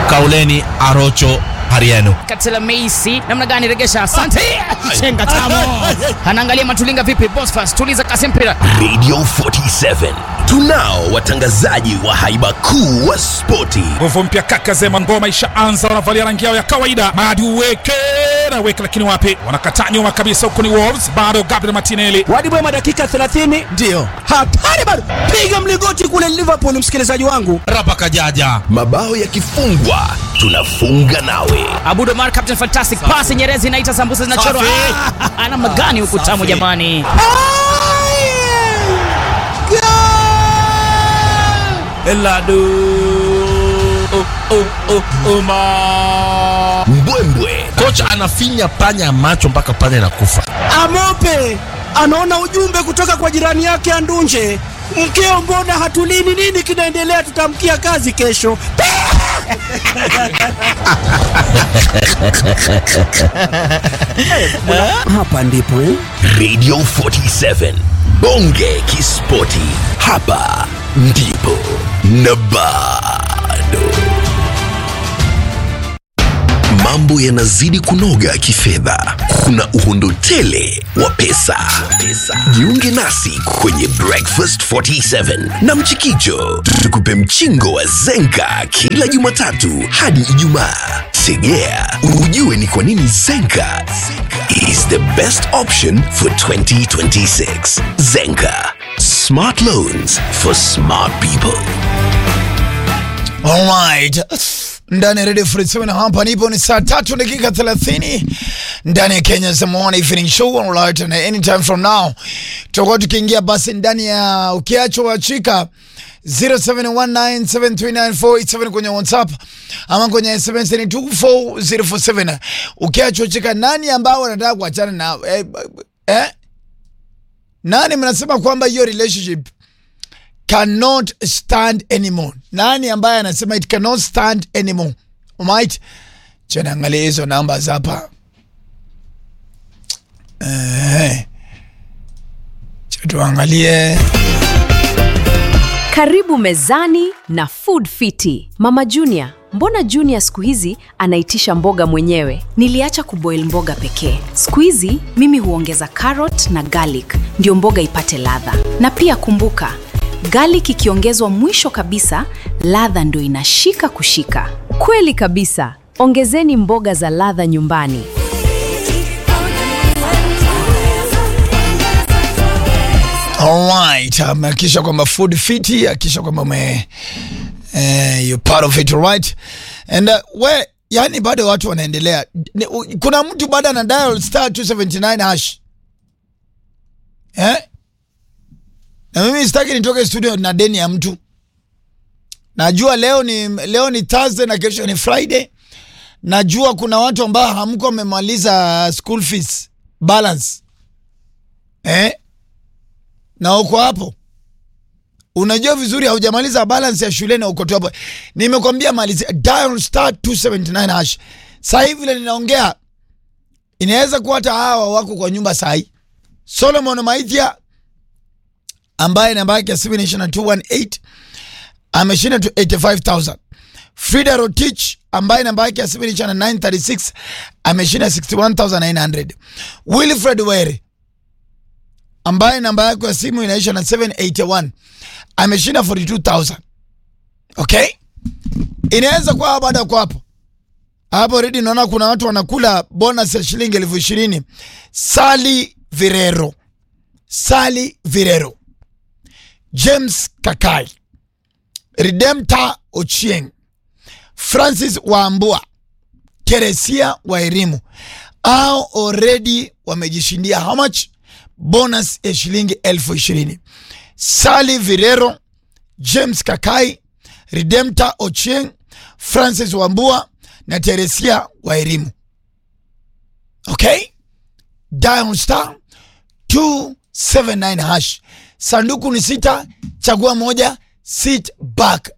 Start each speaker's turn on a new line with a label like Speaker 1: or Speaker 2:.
Speaker 1: Kauleni Arocho Hariano.
Speaker 2: Katela Meisi namna gani regesha? Asante. Chenga tamo. Anaangalia Matulinga vipi? Bosfas tuliza kasi mpira.
Speaker 3: Radio 47 tunao watangazaji wa haiba kuu wa spoti.
Speaker 4: Nguvu mpya kaka Zema, ngoma ishaanza, wanavalia rangi yao ya kawaida. Madi uweke na weke, lakini wapi, wanakataa nyuma kabisa. Huko ni Wolves, bado Gabriel Martinelli
Speaker 5: Wadi Bwema dakika 30
Speaker 1: Ndio.
Speaker 5: hatari bado, piga mlingoti kule Liverpool, msikilizaji wangu.
Speaker 1: Rapa Kajaja.
Speaker 3: Mabao yakifungwa tunafunga nawe.
Speaker 2: Abudo Mar Captain Fantastic pass Nyerezi inaita sambusa zinachorwa.
Speaker 1: Safi.
Speaker 2: Ah, Namna gani huku tamu
Speaker 1: Safi.
Speaker 2: jamani.
Speaker 1: Eladu. Oh, oh, oh, oh, ma.
Speaker 3: Mbwembwe
Speaker 1: Kocha anafinya panya macho mpaka panya inakufa.
Speaker 5: Amope anaona ujumbe kutoka kwa jirani yake Andunje, mkeo, mbona hatulini? Nini kinaendelea? Tutamkia kazi kesho. Hapa ndipo eh?
Speaker 3: Radio 47 Bonge Kispoti, hapa ndipo na bado mambo yanazidi kunoga kifedha. Kuna uhondo tele wa pesa. Jiunge nasi kwenye Breakfast 47 na Mchikicho, tukupe mchingo wa Zenka kila Jumatatu hadi Ijumaa. Tegea ujue ni kwa nini Zenka is the best option for 2026. Zenka, smart loans for smart people.
Speaker 6: Alright. Ndani ya Radio Free 7 hapa nipo ni saa tatu dakika 30 ndani ya Kenya's Morning Evening Show alright na anytime from now tutakuwa tukiingia basi ndani ya ukiacho wachika 0719739487 kwenye WhatsApp ama kwenye SMS ni 24047 ukiacho wachika nani ambao wanataka kuachana na eh, eh? nani mnasema kwamba hiyo relationship cannot stand anymore. Nani ambaye anasema it cannot stand anymore? Alright? Chana angalia hizo namba hapa. Eh. Cha tuangalie.
Speaker 7: Karibu mezani na Food Fiti. Mama Junior, mbona Junior siku hizi anaitisha mboga mwenyewe? Niliacha kuboil mboga pekee. Siku hizi mimi huongeza carrot na garlic ndio mboga ipate ladha. Na pia kumbuka, garlic ikiongezwa mwisho kabisa, ladha ndio inashika kushika. Kweli kabisa. Ongezeni mboga za ladha nyumbani.
Speaker 6: Alright, um, hakikisha kwamba food fiti, hakikisha kwamba ume eh, you part of it right. And uh, we yani bado watu wanaendelea. Ni- u- Kuna mtu bado ana dial star 279 hash. Eh? Na mimi sitaki nitoke studio na deni ya mtu. Najua leo ni leo ni Thursday na kesho ni Friday. Najua kuna watu ambao hamko wamemaliza school fees balance. Eh? na uko hapo unajua vizuri haujamaliza balance ya shule na uko tu hapo nimekwambia malizia dial star 279 hash saa hivi vile ninaongea inaweza kuwa hata hawa wako kwa nyumba saa hii solomon maithia ambaye namba yake ya simu inaisha na 218 ameshinda tu 85000 frida rotich ambaye namba yake ya simu inaisha na 936 ameshinda 61900 wilfred were ambaye namba yako ya simu inaisha na 781 ameshinda 42000 okay inaweza kuwa baada kwa hapo hapo redi naona kuna watu wanakula bonus ya shilingi elfu ishirini sali virero sali virero james kakai redemta ochieng francis waambua keresia wa elimu au already wamejishindia how much bonus ya shilingi elfu ishirini sali virero james kakai redemta ochieng francis wambua na teresia wa elimu okay dial star 279 hash sanduku ni sita chagua moja sit back